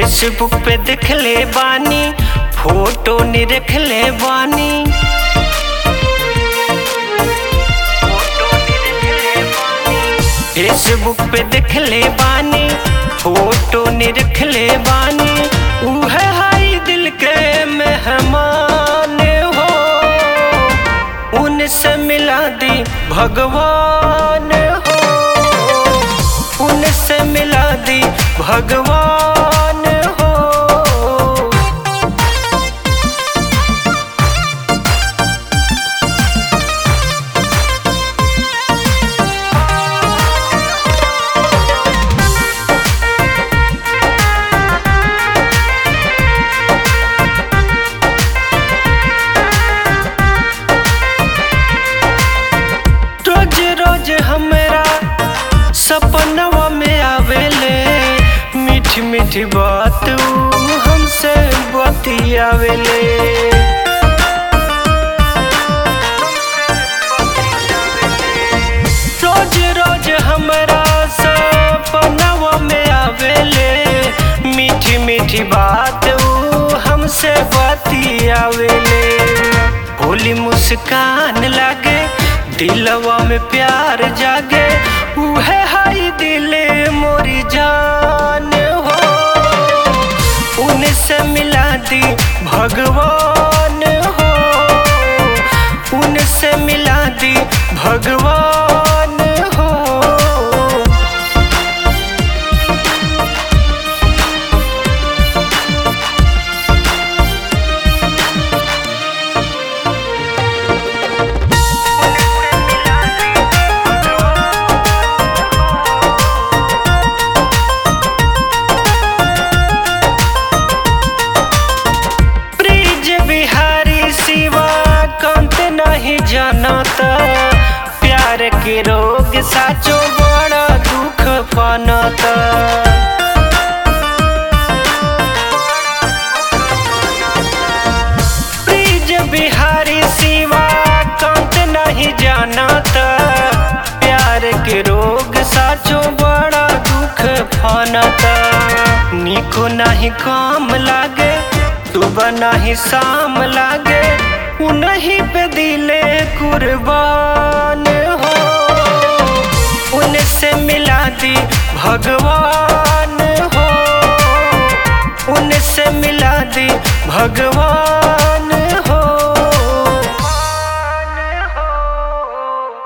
Facebook पे देखले बानी photo नि रखले बानी फेसबुक पे देखले बानी फोटो नि रखले बानी उहे हाई दिल के मेहमान हो उनसे मिला दी भगवान हो उनसे मिला दी भगवान हो रोज रोज हमरा सपनवा में आवेले मीठी मीठी बात ऊ हमसे बतियावेले रोज रोज हमरा सपनवा में आवेले मीठी मीठी बात ऊ हमसे बतियावेले भोली मुस्कान लागे दिलवा में प्यार जागे उहे हाई दिले मोरी जान हो उनसे मिला दी भगवान हो उनसे मिला दी भगवान हो ब्रिज बिहारी सिवा कंत नहीं जानता प्यार के रोग साचो बड़ा दुख पानता ब्रिज बिहारी सिवा कंत नहीं जानता प्यार के रोग साचो बड़ा दुख फानता निको नहीं काम लागे सुबह नहीं शाम लागे उन्हीं पे दिले कुर्बान हो उनसे मिला दी भगवान